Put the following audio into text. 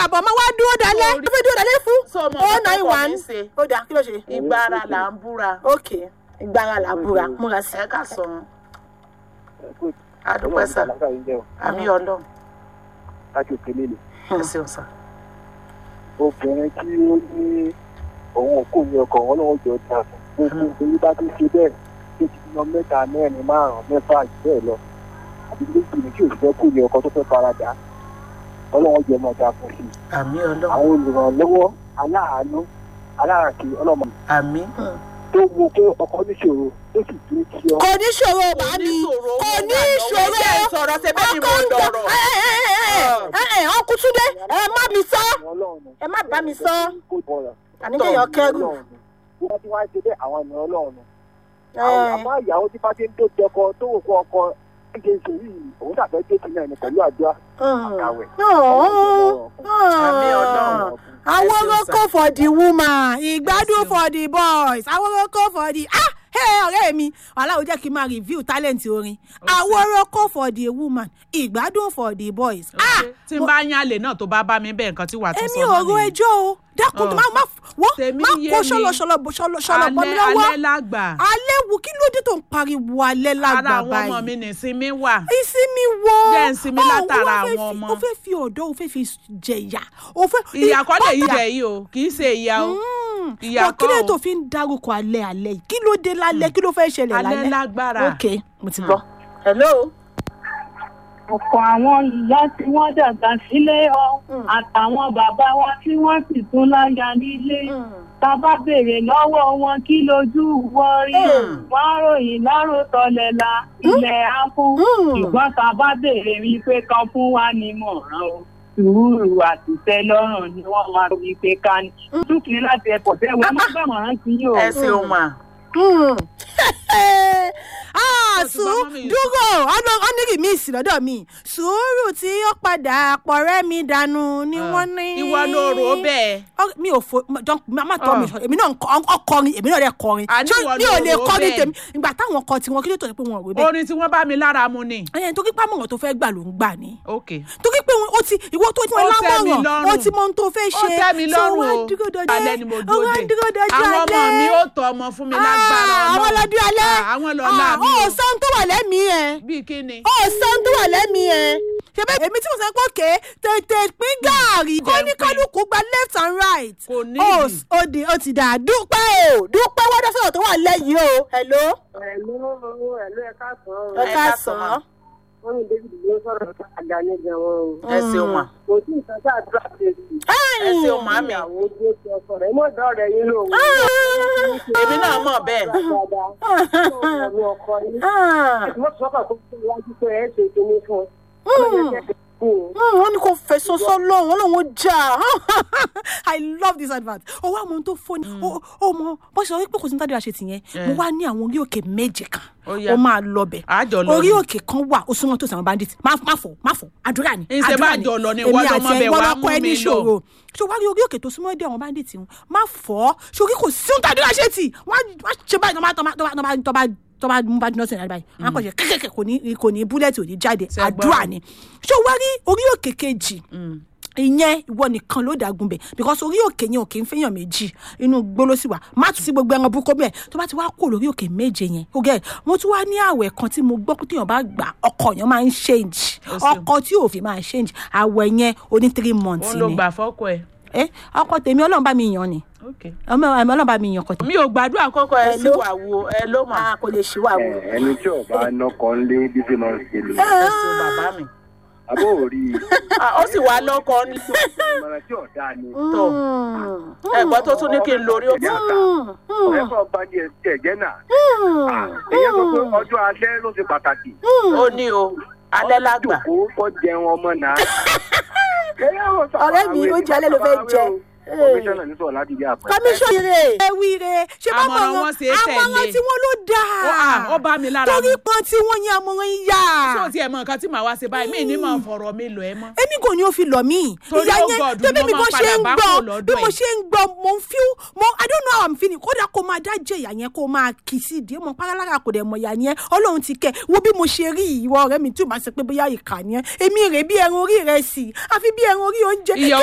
àbọ̀ máa wá dúró dalẹ́ Sorry. ó fẹ́ dúró dalẹ́ fún So, mo oh mọ̀ nine tọkọ one mi ṣe. ó dà kí ló ṣe. ìgbà ara là ń búra ok ìgbára làbúra múra sí. ẹ ká sọ wọn adúpẹ́ sà àmì ọlọ́run láti òkèlè lè ẹ ṣeun sà. obìnrin tí ó ní òun kò ní ọkọ wọn lọ́wọ́ jọ da fún gbogbo obìnrin bá ti ṣe bẹ́ẹ̀ tó ti lọ mẹ́ta mẹ́rin márùn-ún mẹ́fà jù bẹ́ẹ̀ lọ àbí méjì ní kí òṣìṣẹ́ kò ní ọkọ tó fẹ́ faradà ọlọ́wọ́ jọ máa da fún sí i àmì ọlọ́run àwọn olùrànlọ́wọ́ aláàánú aláàkì ọlọ́mọ àmì. tó wo pé ọkọ níṣòro tó sì dúró kí ọ kò ní ṣòro bá mi kò ní ṣòro sọ̀rọ̀ ṣe bẹ́ẹ̀ ni mo dọ̀rọ̀. ọkùn túnde ẹ má mi sọ ọlọ́run ẹ má bá mi sọ kó bọ̀rọ̀ àníkèyàn kẹrù wọ́n ti wá ṣe bẹ́ẹ̀ àwọn ènìyàn ọlọ́run ẹ àmọ́ ìyàwó tí fáṣẹ ń tó jọkọ tó wò kó ọkọ ṣíṣe ṣe yìí òun dàbẹ́ dé sí náà ní pẹ̀lú àdúrà àkàwẹ̀. àmì ọlọ́run. àwọn Ẹ ṣeun, oroko for the woman ìgbádùn for the boys àwọn oroko for the ah hey ọ̀rẹ́ mi wàhálà ò jẹ́ kí n máa review talent orin àwọn oroko for the woman ìgbádùn for the boys ah tí n bá yán àlè náà tó bá bá mi bẹ́ẹ̀ nǹkan tí wàá tún sọ èmi ò ro nìyẹn. ẹjọ́ o dákun tó Ọ̀. má má wọ́n Tèmi má yé kó mi. ṣọlọṣọlọ ṣọlọ bọ́ mi alẹ́ lọ́wọ́ alẹ́ lágbà alẹ́ wo kí ló dé tó ń pariwo alẹ́ ara lágbà àwọn ọmọ mi báyìí nìsinmi wà. ìsinmi wo Jẹ́ ìsinmi Ọ̀, látara wọ́n fẹ́ àwọn fi- ọmọ. o fẹ́ fi ọ̀dọ́ o fẹ́ fi jẹ̀yà o fẹ́ ìyá kọ́ lè yí kódà- jẹ yìí o kì í ṣe ìyá o. Mm. Ìyá Bọ̀ kí ló kọ́ o. tó fi ń dárúkọ alẹ́ alẹ́ yìí kí ló dé lálẹ́ kí ló fẹ́ ṣẹlẹ̀ alẹ́ lálẹ́ lágbára. ok mo ti gbọ́. hello. ọ̀pọ̀ àwọn ìyá tí wọ́n dàgbà sílé ọ àtàwọn bàbá wa tí wọ́n sì tún láya nílé tá a bá béèrè lọ́wọ́ wọn kí lójú wọ́n rí wọ́n ròyìn láròtọ́lẹ̀ la ilẹ̀ á kú ṣùgbọ́n tá a bá béèrè wípé kan fún wa ní mọ̀ràn o sùúrù àtìtẹ́ lọ́rùn ni wọ́n máa fi pé ká ní. dúkìá láti ẹ̀kọ́ tẹ́ wọ́n má gbàmọ̀ràn sí yìí o. ẹ ṣeun mà. Mm. ah Ó ti bá sùúrù mọ́mì yìí dúró ọ́nìrì mi sì lọ́dọ̀ mi sùúrù tí ó padà pọ̀rẹ́ mi dànù ni wọ́n ní. ìwọ ló rò ó bẹ́ẹ̀. Ọ- mi ò fo jọ má tọ́ mi Ah. sọ èmi náà ń kọ- ọkọrin èmi náà dẹ̀ kọrin Àní Ṣé ìwọ mi ló ò lè rò ó kọrin bẹ́ẹ̀. tèmi ìgbà táwọn kọ tiwọn kí ló tó ṣe pé wọn ò rí bẹ́ẹ̀. orin tí wọ́n bá mi lára mu ni. ẹyẹ tó kí pámọ̀ràn tó fẹ́ gbà ló ń gbà ni ok torí pé wọn- ó ti ìwọ tó fún ẹ Ó tẹ́ mi lámọ̀ràn lọ́rùn. ó ti mọ ohun tó fẹ́ ó ṣe tẹ́ mi So lọ́rùn wá o dúró dọjọ́ alẹ́ ni mo ó dúró wá dé dúró dọjọ́ àwọn ọmọ alẹ́. mi ó tọ ọmọ fún mi lágbára Ah, àwọn Ọlọ́run. lọ́dún alẹ́ Ah, àwọn lọ́la mi ó o sọ ohun tó wà lẹ́mìí ẹ̀ bíi kí ni. ó sọ ohun tó wà lẹ́mìí ẹ̀ ṣe bẹ́ẹ̀ èmi tí mo sọ pé òkè tètè pín gàárì kó ní pín. kálukú gba left and right Kò ó nídìí. ó di ó ti dà dúpẹ́ o dúpẹ́ wọ́n dọ́sọ̀rọ̀ tó wà lẹ́yìn o hello ẹ̀lú ẹ̀lú ẹ̀ka sàn ẹ Ẹ ká ká sàn sàn. án. wọ́n ní david ló sọ̀rọ̀ àga ní gan-an o. ẹ ṣeun mà. kò sí nǹkan tá a dúrà ṣe sí. ẹ ṣeun màmí. ìyàwó tó ti ọkọ rẹ̀ mọ̀ dọ́ rẹ̀ yín lòun. èmi náà mọ̀ bẹ́ẹ̀. dáadáa ọ̀rọ̀ ọkọ yín. mo sọ pé kó fún iwájú pé ẹ ṣe kinní fún un. Mm, wọ́n ní kò fẹ̀sọ̀ sọ́lọ́ wọn lòun ó jà i love this advert owó àwọn ohun tó fóni ó mọ bó ṣe sọ wípé kò sí ní tàdé àṣetì yẹn mo wá ní àwọn orí òkè méje kan Ó yá. ó máa lọ bẹ̀ Àjọ lọ orí ni. òkè kan wà ó súnmọ́ tó sàwọn bandit má má fò má fò àdúrà ni Ìṣe bá àdúrà jọ lọ ni, Èmi ìwọ lọmọ àti ẹ, bẹ̀ ìwọ wá lọkọ mú ẹ ní mi lọ. ìṣòro ṣé wàá rí orí òkè tó súnmọ́ dé àwọn bandit wọn má fọ́ sórí kò sí ohun tàdé àṣetì wọ́n á ṣe báyìí tọ́ bá tọ́ bá tọ́ bá tọ́ bá tọ́ bá mú bá dúná sí ìrìnàjò báyìí wọn á kọ̀ ṣe kékèké kò ní kò ní búlẹ̀tì ò ní jáde Ṣé gbọ́? àdúrà ni ṣé wàá rí orí òkè kejì ìyẹn ìwọ nìkan ló dàgùn bẹ because orí òkè yẹn òkè ń fẹ́yàn méjì inú gbóló sì wà má tún sí gbogbo ẹran búkọ bẹ́ẹ̀ tó bá ti wá kó lórí òkè méje yẹn ó gẹ mo tún wá ní àwẹ̀ kan tí mo gbọ́ pé téèyàn bá gbà ọkọ yẹn máa ń change Ó ṣeun. ọkọ tí òfin máa change àwẹ̀ yẹn oní three months ó ló ni gbà fọ́kọ ẹ̀. ẹ ọkọ tèmi Ọlọ́run bá mi yàn ni ok. ọmọ ọmọ Ọlọ́run bá mi yàn ọkọ tèmi. mi ò gbàdúrà kọ́kọ́ ẹ sí Hello? wà wo ẹ ló mà. a kò lè ṣí wà wò. ẹni tí ọba nọkọ ńlé bí ṣe máa ń ṣe lò ẹ ṣeun bàbá mi. àbó òrí Ah, ó sì wá lọ́kọ ní. ìmọ̀ràn tí ọ̀dà ni tó ẹ̀gbọ́n tó tún ní kí n lórí òkè. ọ̀rẹ́ kan bá ní ẹsẹ̀ ẹ̀jẹ̀ náà èyí sọ pé ọjọ́ alẹ́ ló ṣe pàtàkì ó ní o alẹ́ lágbà. jòkó kọ́ jẹun ọmọ náà. Ọ̀rẹ́ mi, oúnjẹ alẹ́ ló fẹ́ jẹ. kọmíṣánná ní sọ̀rọ̀ láti ilé àpẹ. kọmíṣọ́ ire ẹ wíire ṣé bá Àmọ̀ràn mọ̀ wọn ṣe é àmọ̀ràn tẹ̀lé. tí wọ́n ló dáa Ó, ah, ó bá mi lára torí mu. pọ́n tí wọ́n yan àmọ̀ràn yín yá ṣé o tiẹ̀ mọ nǹkan tí màá wá ṣe báyìí mí ní mọ̀ fọ̀rọ̀ mi lọ ẹ mọ́. èmi kò ní o fi lọ mí Torí ìyá ó yẹn God tẹ́bí ni bí mo mo máa ṣe padà ń bá gbọ́ kúrò lọ́dọ̀ bí mo ẹ̀. ṣe ń gbọ́ mo ń feel mo i don't know how i'm feeling kódà kó máa dá jẹ ìyá yẹn kó máa kì í sí ìdí mo pálára kò dẹ̀ mọ̀ ìyá yẹn ọlọ́run ti kẹ́ wo bí mo ṣe rí ìwọ ọ̀rẹ́ mi tí o máa ṣe pé bóyá ìkà ni ẹ èmi rè bí ẹran orí rẹ sí àfi bí ẹran orí oúnjẹ Ìyá